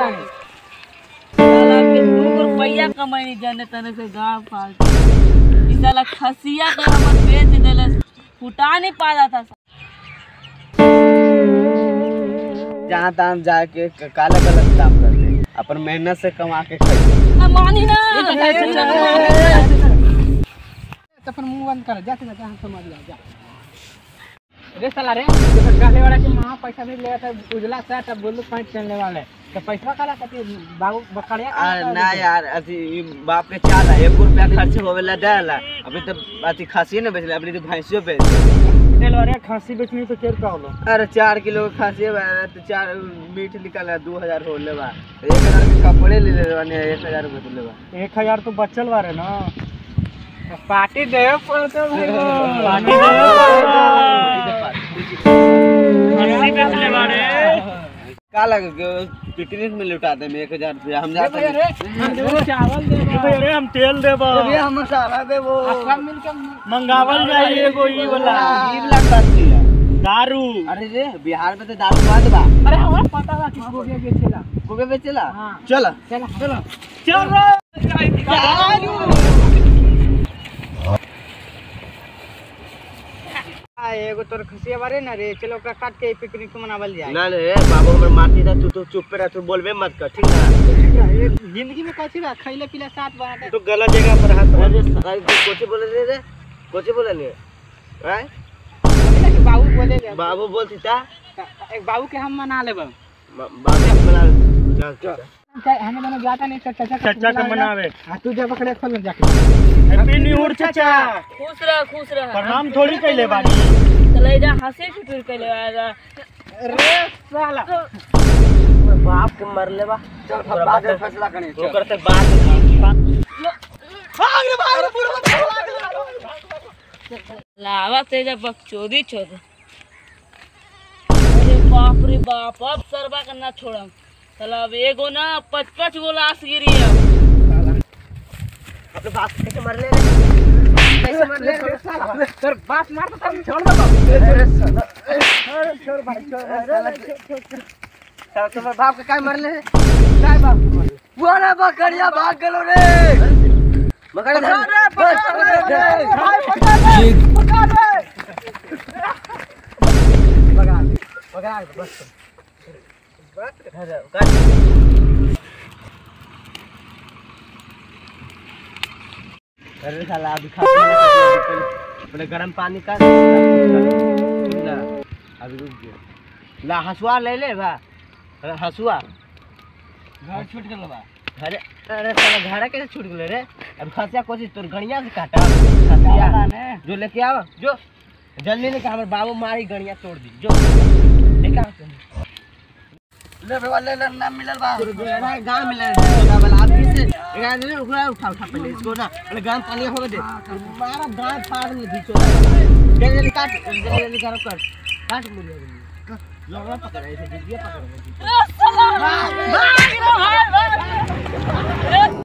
जाता है साला के दू रुपया कमाई जाने तने से गांव फाड़ ई साला खसिया के हमर बेच देले फुटा नहीं पाता था जहाँ तहाँ जाके क- काला गलत काम करते हैं अपन मेहनत से कमा के खाते ना मानी ना तो फिर मुंह बंद कर जा जा हम समझ गया जा रे साला रे तो गाले वाला के मां पैसा नहीं ले था उजला शर्ट और ब्लू पैंट पहनने वाले तो पैसा काला खातिर बाबू बकड़िया अरे ना यार अथी ई बाप के चाल है एक रुपया खर्च होवे ला देला अभी तो अथी खासी न बेचले अभी तो भैंसियो बेच तेल वाले खांसी बेचनी तो केर का होलो अरे चार किलो के खासी बा तो चार मीट निकल है दो हजार हो ले बा एक हजार के कपड़े ले ले बानी एक हजार में ले बा एक हजार तो बचल बारे ना पार्टी दे पड़ते पार्टी का लगे पिकनिक में लुटा दे एक हजार रुपया हम जाते हैं चावल दे अरे हम तेल देबो अरे हम मसाला दे वो सब मिलके मंगावल जाई एगो ई वाला ई वाला खासी है दारू अरे रे बिहार में तो दारू बाद बा अरे हमारा पता बा किसको भी बेचेला कोबे बेचेला हाँ। चल चलो चलो चल रे आ एगो तोर खसिया बारे ना रे चलो ओकरा काट के पिकनिक मनावल जाए ना रे बाबू हमर माटी था तू तो चुप पे रह तू बोलबे मत कर ठीक ना जिंदगी में कथी बा खैले पीले साथ बाटे तो गलत जगह पर हाथ अरे अरे तू कोची बोले रे रे कोची बोले ने हैं कि बाबू बोले ले बाबू बोलती था एक बाबू के हम मना लेब म- बाबू बना चल चल हमें दोनों जाता नहीं चाचा चाचा का मनावे हां तू जा पकड़े खोल जाके हैप्पी न्यू ईयर चाचा खुश रह खुश रह प्रणाम थोड़ी कैले बानी चले जा हंसी छुटुर के ले आजा रे साला बाप के मर ले बा चल बाद में फैसला करें ओकर से बात लावा तेजा बकचोदी छोड़ अरे बाप रे बाप अब सरबा करना छोड़म चला अब एगो ना पच पच गो लाश गिरी है अपने बाप कैसे मर ले रे कैसे मर ले रे साला सर बात मार तो तुम छोड़ दो छोड़ भाई छोड़ साला तुम्हारे बाप के काय मर ले काय बाप के मर ले वो रे बकरिया भाग गलो रे बकरिया धर रे पकड़ रे भाई पकड़ रे पकड़ रे भगा भगा बस बस अरे काट अरे साला अभी खा पी ले पहले अपने गर्म पानी का ना अभी रुक गया ला हसुआ ले ले बा अरे हसुआ घर छूट गल बा अरे अरे साला घड़ा कैसे छूट गले रे अब खसिया कोशिश तोर गणिया से काटा खसिया जो लेके आवा जो जल्दी लेके हमर बाबू मारी गणिया तोड़ दी जो लेके आ ले बे वाले ले ना मिलल बा गांव मिलल बा वाला आदमी से एकरा ने उठा उठा उठा पहले इसको ना अरे गांव पानी हो दे मारा गांव फाड़ में बीचो जल्दी जल्दी काट जल्दी जल्दी करो कर काट मुझे लगा पकड़ ऐसे दीजिए पकड़ अरे साला भाग रे भाग